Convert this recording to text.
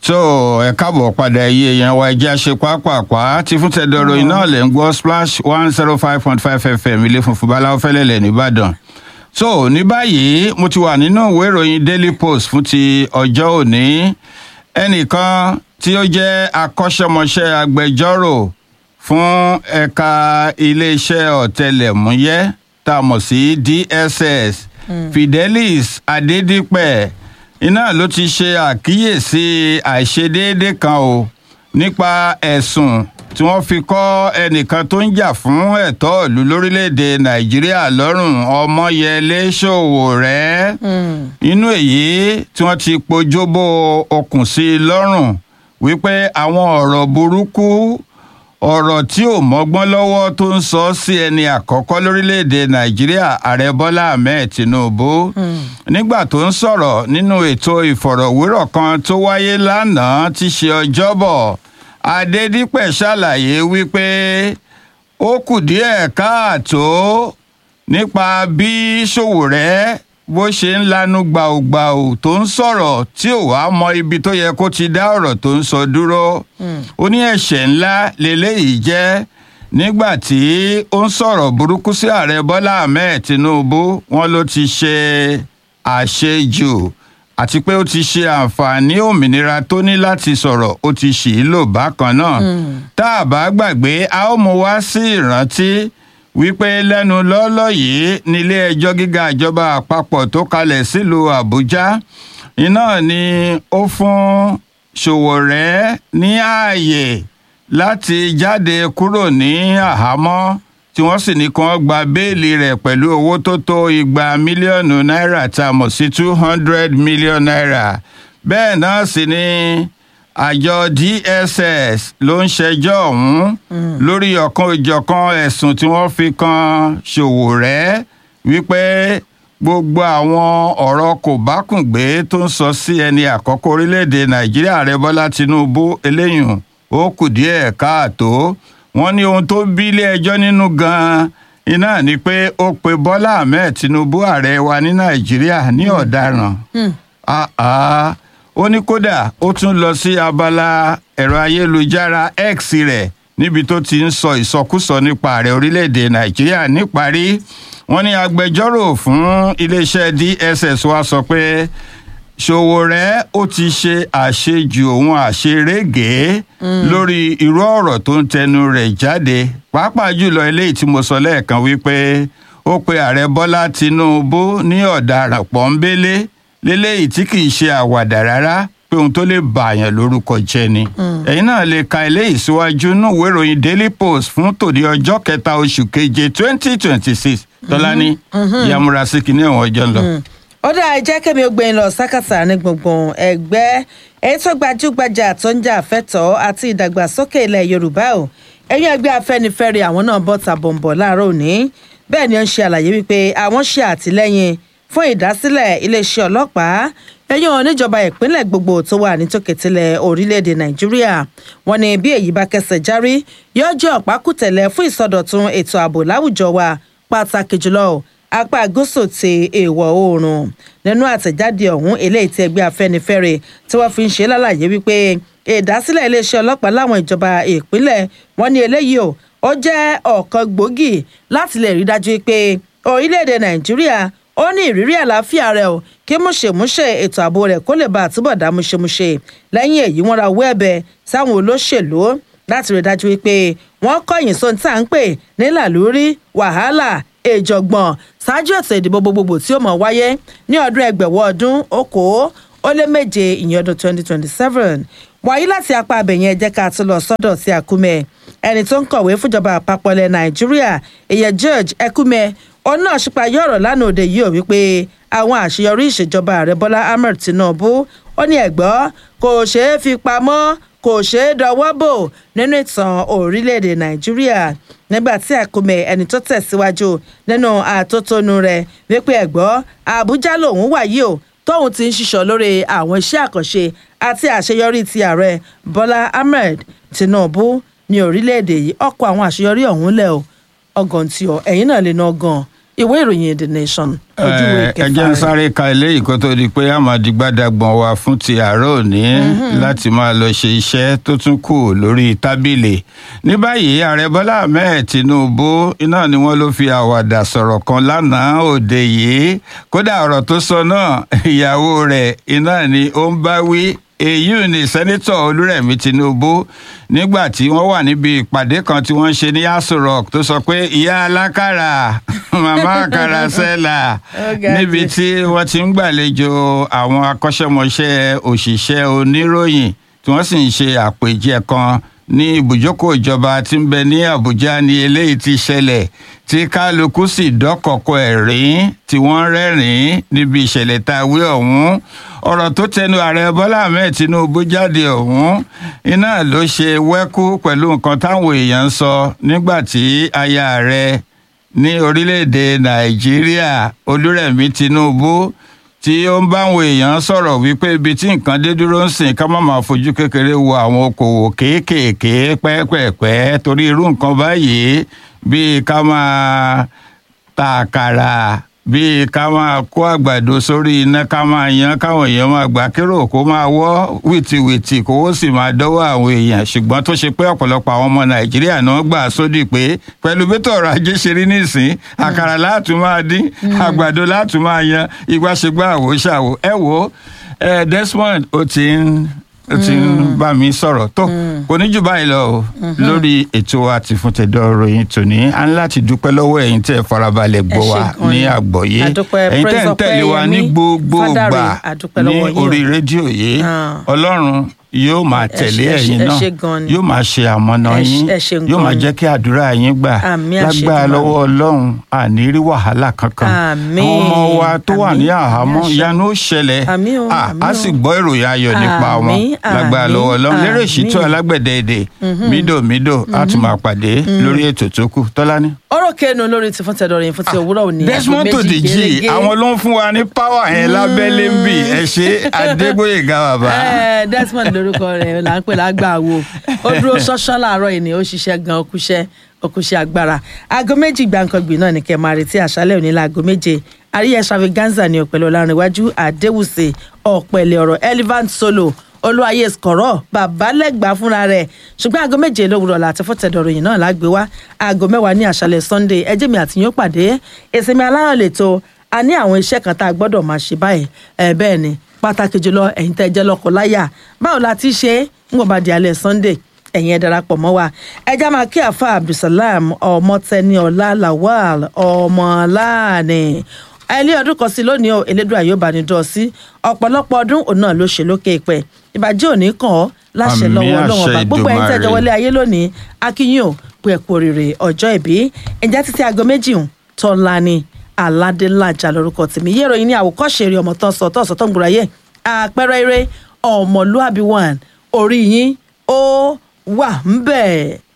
tó ẹ káàbọ̀ padà iye yẹn wa ẹjẹ́ ṣe pápápá tí fún tẹ̀dọ̀rọ̀ iná lẹ̀ ń gbọ́ splash one zero five point five fm ilé funfun báláwo fẹ́lẹ́lẹ̀ nìbàdàn. so ní báyìí mo ti wà nínú ìwé ìròyìn daily post fún ti ọjọ́ òní ẹnìkan tí ó jẹ́ akọ́ṣẹ́mọṣẹ́ agbẹjọ́rò fún ẹ̀ka iléeṣẹ́ ọ̀tẹlẹ̀múyẹ́ tá a mọ̀ sí dss fidelis adedipe iná ló ti ṣe àkíyèsí àìṣedéédé kan o nípa ẹ̀sùn tí wọ́n fi kọ́ ẹnìkan tó ń jà fún ẹ̀tọ́ ìlú lórílẹ̀‐èdè nàìjíríà lọ́rùn ọmọyẹlé ṣòwòrẹ́ inú èyí tí wọ́n ti pojúbó okùn sí i lọ́rùn wípé àwọn ọ̀rọ̀ burúkú ọ̀rọ̀ tí ò mọ́gbọ́n lọ́wọ́ tó ń sọ sí ẹni àkọ́kọ́ lórílẹ̀‐èdè nàìjíríà ààrẹ bọ́lá ahmed tinubu nígbà tó ń sọ̀rọ̀ nínú ètò ìfọ̀rọ̀wérọ̀ kan tó wáyé lánàá tí ṣe ọjọ́bọ̀ adédípẹ̀ ṣàlàyé wípé ó kù díẹ̀ káàtó nípa bí ṣòwòrẹ́ bó ṣe ń lanu gbàùgbàù tó ń sọ̀rọ̀ tí ò wá mọ ibi tó yẹ kó ti dá ọ̀rọ̀ tó ń sọ dúró ó ní ẹ̀ṣẹ̀ ńlá lélẹ́yìí jẹ́ nígbà tí ó ń sọ̀rọ̀ burúkú sí ààrẹ bọ́lá ahmed tinubu wọn ló ti ṣe àṣejù àti pé ó ti ṣe àǹfààní òmìnira tó ní láti sọ̀rọ̀ ó ti ṣì í lò bákan náà tá a bá gbàgbé a ó mú wá sí ìrántí wípé lẹ́nu lọ́lọ́ yìí nílé ẹjọ́ gíga ìjọba àpapọ̀ tó kalẹ̀ sílùú àbújá iná ni ó fún ṣòwòrẹ́ ní ààyè láti jáde kúrò ní àhámọ́ tí wọ́n sì ní kí wọ́n gba béèlì rẹ̀ pẹ̀lú owó tó tó igba mílíọ̀nù náírà tá a mọ̀ sí two hundred million naira bẹ́ẹ̀ náà sì ni àjọ dss ló ń ṣẹjọ́ ọ̀hún lórí ọ̀kan òjọ̀kan ẹ̀sùn tí wọ́n fi kan ṣòwòrẹ́ wípé gbogbo àwọn ọ̀rọ̀ kò bákùngbé tó ń sọ sí ẹni àkọ́kọ́ orílẹ̀-èdè nàìjíríà ààrẹ bọ́lá tinubu eléyùn ó kù díẹ̀ káàtó wọ́n ní ohun tó bí ilé ẹjọ́ nínú gan-an iná ni pé ó pe bọ́lá ahmed tinubu ààrẹ wa ní nàìjíríà ní ọ̀daràn ó ní kódà ó tún lọ sí abala ẹ̀rọ ayélujára x rẹ̀ níbi tó ti ń sọ ìsọkúsọ nípa ààrẹ orílẹ̀-èdè nàìjíríà níparí wọ́n ní agbẹjọ́rò fún iléeṣẹ́ dss wa sọ pé ṣòwòrẹ́ ó ti ṣe àṣejù òun àṣerége lórí irú ọ̀rọ̀ tó ń tẹnu rẹ̀ jáde pàápàá jùlọ eléyìí tí mo sọ lẹ́ẹ̀kan wípé ó pe ààrẹ bọ́lá tinubu ní ọ̀daràn pọ́ńbélé léléyìí tí kì í ṣe àwàdà rárá pé ohun tó lè bààyàn lórúkọ jẹ ni ẹ̀yin náà lè ka eléyìí síwájú nínú ìwé ìròyìn daily post fún tòní ọjọ́ kẹta oṣù keje twenty twenty six tọ́lání yamura sí kìíní ẹ̀wọ̀n ọjọ́ ń lọ ó dáa jẹ́ kẹ́mi ó gbẹ̀yìn lọ sákàtà ní gbùngbùn ẹgbẹ́ èyí tó gbajúgbajà tó ń jà fẹ́tọ̀ọ́ àti ìdàgbàsókè ilẹ̀ yorùbá o ẹ̀yìn ẹgbẹ́ afẹ́nifẹ́re àwọn náà bọ́ ta bọ̀m̀bọ̀ láàárọ̀ òní bẹ́ẹ̀ ni ó ń ṣe àlàyé wípé àwọn ṣe àtìlẹ́yìn fún ìdásílẹ̀ iléeṣẹ́ ọlọ́pàá ẹ̀yìn oníjọba ìpínlẹ̀ gbogbo tó wà nítòkètìlẹ̀ orílẹ̀-èdè nàìjíríà wọn ni bí èyí bá kẹsẹ̀ járí yóò jẹ́ ọ̀pákùtẹ̀lẹ̀ fún ìsọdọ̀tun ètò ààbò láwùjọ wa pàtàkì jùlọ apá gúúsù ti èèwọ̀ oòrùn nínú àtẹ̀jáde ọ̀hún eléyìí tí ẹgbẹ́ afẹ́nifẹ́re tí wọ́n fi ń ṣe lálàyé wípé ìdásílẹ̀ iléeṣẹ́ ọlọ́pàá láwọn ìjọba ìpínlẹ̀ wọn ní eléyìí o ó jẹ́ ọ̀kan gbòógì láti lè rí dájú pé orílẹ̀-èdè nàìjíríà ó ní ìrírí àlàáfíà rẹ o kí múṣemúṣe ètò ààbò rẹ kó lè bá àtúbọ̀ dá múṣemúṣe lẹ́yìn èyí wọ́n ra owó ẹ̀bẹ̀ sáwọn olóṣèlú láti rí dájú pé wọ́n kọ̀yìn sóhun tá à ń pè ní làlúrí wàhálà ìjọ̀gbọ̀n ṣáájú ètò ìdìbò gbogbogbò tí ó mọ̀ wáyé ní ọdún ẹgbẹ̀wọ̀ ọdún okòó ó lé méje ìyẹn ọdún twenty twenty seven wàyí láti apá abẹ̀yẹn ẹ̀jẹ̀ ká tó lọ sọ́dọ̀ sí àkúmẹ̀ ẹni tó ń kọ̀wé fúnjọba àpapọ̀ ilẹ̀ nàìjíríà ìyẹn george ekume òun náà ṣípayọ ọ̀rọ̀ lánàá òde yìí ò wípé àwọn àṣeyọrí ìṣèjọba ààrẹ bọ́lá ahmed tinubu ó ní ẹ̀gbọ́ kò ṣeé fi pamọ́ kò ṣeé dọwọ́ bò nínú ìtàn orílẹ̀-èdè nàìjíríà nígbà tí àkómẹ ẹni tó tẹ̀síwájú nínú àtótónu rẹ̀ wípé ẹ̀gbọ́ àbújá lòun wà yìí o tóun ti ń ṣiṣọ́ lórí àwọn iṣẹ́ àkànṣe àti àṣeyọrí ti ààrẹ bọ́lá ahmed tinubu ní orílẹ̀-èdè yìí ọkọ̀ àwọn àṣeyọrí ọ̀hún lẹ̀ o ọgàn tí ọ ẹ̀yìn náà lè ná ọgàn ìwé ìròyìn the nation ojú ìwé ẹ kẹfà jẹ́ ń rẹ̀. sáré ka eléyìí kó tó di pé àmàdìgbàdàgbọ̀n wa fún ti àárọ̀ òní láti máa lọ ṣe iṣẹ́ tó tún kù lórí tábìlì ní báyìí ààrẹ bọ́lá ahmed tinubu iná ni wọ́n ló fi àwàdà sọ̀rọ̀ kan lánàá òde yìí kódà ọ̀rọ̀ tó sọ náà ìyàwó rẹ̀ iná ni ó ń bá wí èyí ni sẹ́nitọ̀ olúrẹ̀mí tinubu nígbà tí wọ́n wà níbi ìpàdé kan tí wọ́n ṣe ní aso rock tó sọ pé ìyá alákàrà màmá àkàrà sẹ́là Ó ga níbi jù. tí wọ́n ti ń gbàlejò àwọn akọ́ṣẹ́mọṣẹ́ òṣìṣẹ́ oníròyìn tí wọ́n sì ń ṣe àpèjẹ kan ní ibùjókòó ìjọba tí ń bẹ ní àbújá ní eléyìí ti ṣẹlẹ̀ tí kálukú sì dọ́kọ̀kọ̀ ẹ̀rín tí wọ́n rẹ́rìn-ín níbi ìṣẹ̀lẹ̀ tá a wí ọ̀hún ọ̀rọ̀ tó tẹnu ààrẹ bọ́lá ahmed tinubu jáde ọ̀hún iná ló ṣe wẹ́kú pẹ̀lú nǹkan táwọn èèyàn ń sọ nígbà tí aya rẹ̀ ní orílẹ̀-èdè nàìjíríà olúrẹ̀mí tinubu tí ó ń báwọn èèyàn sọ̀rọ̀ wípé ibi tí nǹkan dé dúró ń sìn ká má máa fojú kékeré wo àwọn okòwò kéékèèké pẹ́ẹ́pẹ́ẹ́pẹ́ torí irú nǹkan báyìí bíi ká máa ta àkàrà bíi ká máa kó àgbàdo sórí iná ká máa yan káwọn èèyàn máa gbà kérò kó máa wọ́ wìtìwìtì kówó sì máa dọ́wọ́ àwọn èèyàn ṣùgbọ́n tó ṣe pé ọ̀pọ̀lọpọ̀ àwọn ọmọ nàìjíríà náà gbà sódì pé pẹ̀lú bẹ́tọ̀ ọrọ̀ ajé ṣe rí nísìn àkàrà láàtún máa dín àgbàdo láàtún máa yan ìgbàṣegbà àwò ṣàwò ẹ wo ẹ Desmond ó ti ń ó ti ń bá mi sọ̀rọ̀ tó kò ní jù báyìí lọ o lórí ètò àti fún tẹ̀dọ̀ ròyìn tòní a ní láti dúpẹ́ lọ́wọ́ ẹ̀yin tẹ́ ẹ farabalẹ̀ gbọ́ Ẹ ṣé wa gan ní ni. àgbọ́yé Àdúpẹ́, ẹ̀yin tẹ́ ẹ ń Praise tẹ̀lé wa ní Ọpẹ́yẹmí, gbogbo Fádàrè, gbà àdúpẹ́ ní lọ́wọ́ yín o. orí rédíò yìí Ah. ọlọ́run yóò máa tẹ̀lé ṣé- ẹ ẹ̀yin ṣé- ẹ náà ṣé gan ni. yóò máa ṣe àmọ̀nà Ẹ ṣé- yín ẹ ṣé yóò gan máa ni. jẹ́ kí àdúrà yín gbà Àmín, lágbára àṣẹ lọ́wọ́ ọlọ́run àní rí wàhálà kankan Àmín, àwọn ọmọ wa tó wà ní àmín, àhámọ́ àṣẹ. ìyanu ó ṣẹlẹ̀ Àmín o, Ah, àmín a o. sì gbọ́ ìròyìn ayọ̀ nípa wọn Àmín, lágbára àmín, lọ́wọ́ ọlọ́run lérè ìṣítú àmín. alágbẹ̀dẹ èdè mídòmídò á tún máa pàdé lórí ètò tó kù tọ́lání. ọ̀rọ̀ kẹnu lórí ti fún tẹ̀dọ̀ ròyìn fún ti òwúrọ̀ òní aago Desmond méjì Tòdìjì gẹ́gẹ́. àwọn ló ń fún wa ní power yẹn lábẹ́lé ń bì ẹ ṣe Adégbóyèga bàbá. Ẹ, Desmond lórúkọ rẹ̀ là ń pè lágbàwo ó dúró ṣọṣọ láàárọ̀ yìí ni ó ṣiṣẹ́ gan okúṣẹ́ okúṣẹ́ agbára aago méjì gbàǹkangbì náà ní kẹ́ máa retí àṣálẹ́ òní láago méje àríyá extravaganza ní ọ̀pẹ̀lẹ̀ ọ̀làrìnwájú àdéwùsè ọ̀pẹ̀lẹ̀ ọ̀rọ̀ elephant solo olúwayé skọ̀rọ̀ babalẹ́gbàá fúnra rẹ̀ ṣùgbọ́n aago méje lówùrọ̀ láti fún tẹ̀dọ̀ròyìn náà lágbé wá aago mẹ́wàá ní àṣálẹ́ sunday ẹjẹ́ mi àti yín ó pàdé ìsinmi aláyọ̀ lẹ́tọ́ a ní àwọn iṣẹ́ kan tá a gbọ́dọ̀ máa ṣe báyìí ẹ̀ bẹ́ẹ̀ ni pàtàkì jùlọ ẹ̀yin tẹ́ jẹ́ lọ́kọ láyà báwo la ti ṣe é ń wọ́n bá di alẹ́ sunday ẹ̀yin ẹ̀ darapọ̀ mọ́ wa ẹja máa kí àfa abdulsalam ọmọtẹni ọlá lawal ọmọláàní ẹlẹ́ ọdún kan sí lónìí o elédùn àyọ̀bá ní dọ̀ sí ọ̀pọ̀lọpọ̀ ọdún òun náà ló ṣe lókè pẹ̀ ìbàjẹ́ òní kàn ọ́ láṣẹ Àmín, lọ́wọ́ ọlọ́run àṣẹ ọba gbogbo ẹ̀yin tẹ́jọ Èdùmàrè. wọlé ayé lónìí akínyìn ò pé ẹ̀kú oríire ọjọ́ ìbí ẹ̀jẹ̀ títí aago méjì ń tọ́lá ni aládélájà lórúkọ tèmi yé ìròyìn ní àwòkọ́ṣe eré ọmọ tán sọ tán sọ tán gbòòrà yẹ àpẹẹrẹ eré ọmọlúàbí one orí yín ó wà ń bẹ̀.